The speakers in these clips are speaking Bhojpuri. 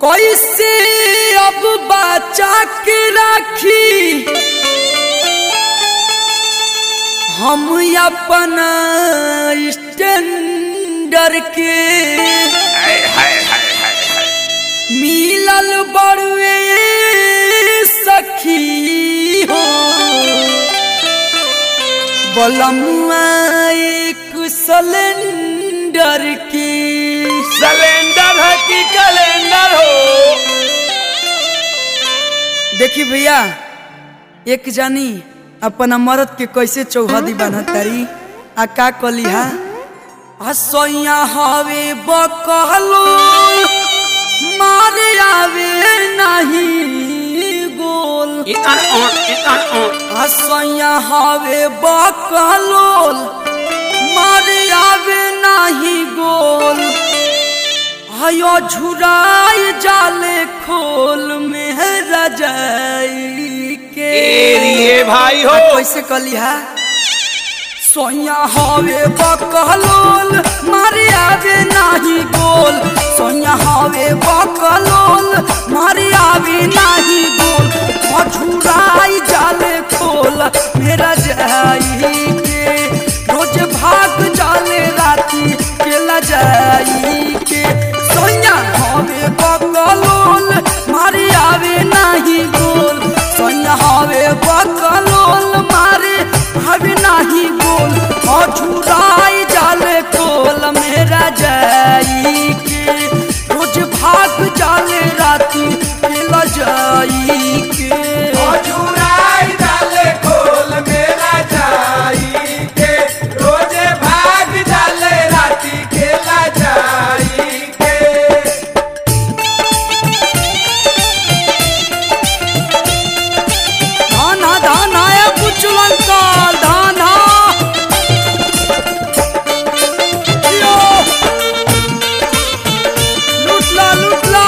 कैसे अब बचा के राखी हम अपना स्टैंडर के हाय हाय हाय हाय हाय मिलल बड़ुए सखी हो बलमुआ एक सिलेंडर की सिलेंडर है कि कैलेंडर हो देखी भैया एक जानी अपना मरद के कैसे चौहदी बनतारी आ का कलिहा हसैया हवे बकलो मारे आवे नहीं गोल इतन ऑन इतन ऑन हसैया हवे बकलोल मारे आवे नहीं गोल हयो झुराई जाले खोल में रजाई के एरिए भाई हो आ कैसे कलिहा सोया हवे बकलोल मारे आवे नाही गोल सोया हवे बकलोल मारे आवे नाही गोल मझुराई जाले खोल मेरा जाई के रोज भाग जाले राती केला जाई के सोया हवे बकलोल मारे आवे नाही गोल सोया हवे बकलोल मारे हवे नाही गोल मझुराई जाले कोल मेरा जाई के रोज भाग जाले राती केला जाई के मजुराई डाले खोल मेरा जाई के रोजे भाग डाले राती खेला जाई के धाना धाना ए बुचलन काल धाना यो लुटला लुटला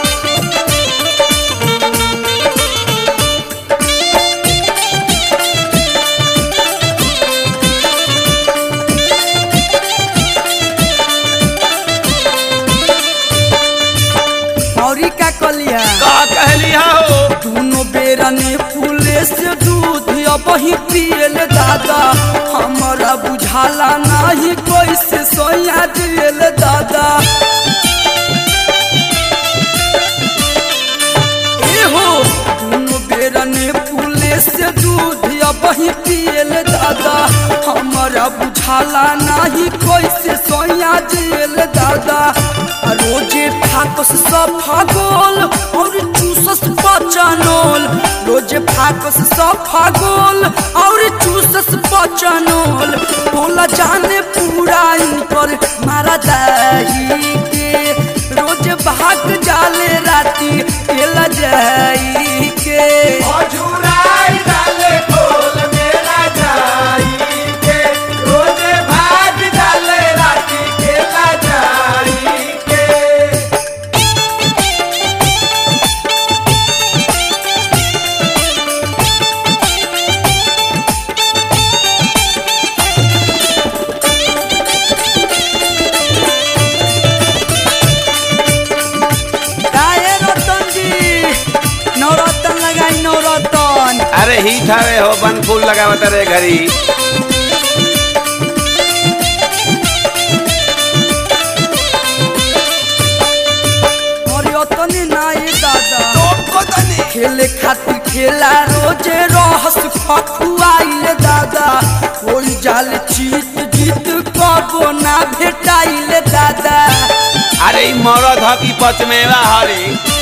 औरी का कलिया का कहलिया हो दोनों बेरा ने फूले से दूध अब ही पियल दादा हमारा बुझाला नहीं कैसे सोया दियल दादा ए हो दोनों बेरा ने फूले से दूध अब ही पियल दादा हमारा बुझाला नहीं कैसे सोया दियल दादा आ रोजे फाकस सब फागोल और चूसस बचनोल रोजे फाकस सब फागोल और चूसस बचनोल बोला जाने पूरा इन पर मारा दाही के रोज भाग जाले राती केला जाई के मजुराई डाले खोल मेरा जाई के रोजे भाग डाले राती खेला जाई के काहे रतन जी नवरतन लगाई नवरतन अरे ही ठावे हो बन फूल लगावत रे घरी और यतने नाई दादा तो तनी खेले खातिर खेला रोजे रहस खखुआइल दादा कोई जाल जीत जीत कबो ना भेटाइल दादा अरे ई मरद ह की पचमेवा हरी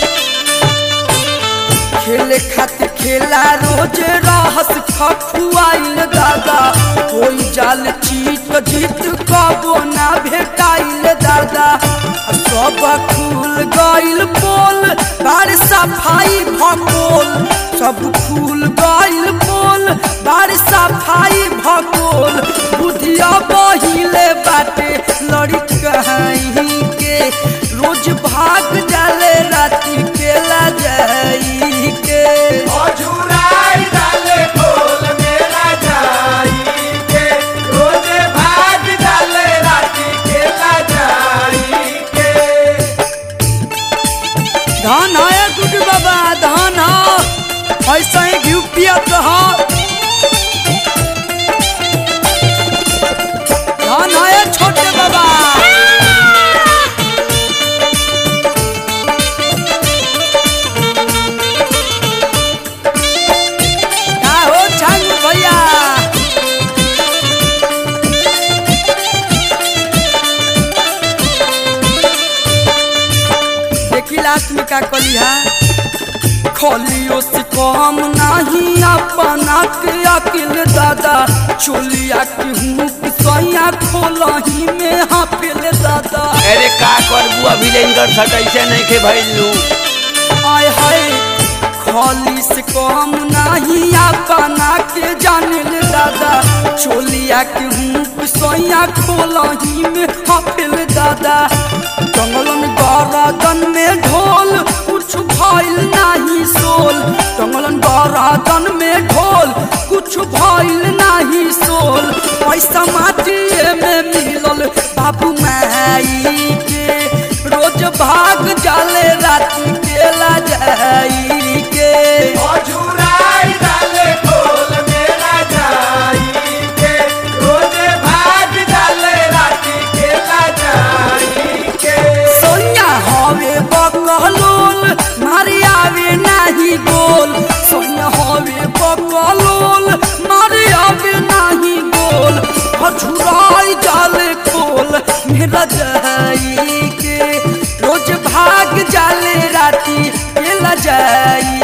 खेले खातिर खेला रोजे रहस खखुआइल दादा कोई जाल जीत जीत कबो ना भेटाइल दादा आ सब खुल गइल पोल बार सफाई भकोल सब खुल गइल पोल बार सफाई भकोल बुधिया बहिले बाटे लड़ी कहीं के रोज भाग जाले राती केला जाई के मजुराई डाले खोल मेरा जाई के रोजे भाग डाले राती खेला जाई के लास्ट में का कलिहा खलियो से कम नहीं अपना के अकेले दादा चोलिया के हूँ सैया खोलही में हाफिल दादा अरे का करबू अभी ले इनकर सटैसे नहीं के भइलू आय हाय खली से कम नहीं अपना के जानिल दादा चोलिया के हूँ सैया खोलही में हाफिल दादा जंगलन गरादन में ढोल कुछ भइल नहीं सोल जंगलन गरादन में ढोल कुछ भइल नहीं सोल पैसा माटिए में मिलल बाबू माई के रोज भाग जाले राती केला जाई के अझुराई डाले खोल मेरा जाई के रोजे भाग डाले राती खेला जाई के सोनिया हवे बकलोल मारी आवे नाही गोल सोनिया हवे बकलोल मारी आवे नाही गोल हछुराई जाले खोल मेरा जाई के रोज भाग जाले राती केला जाई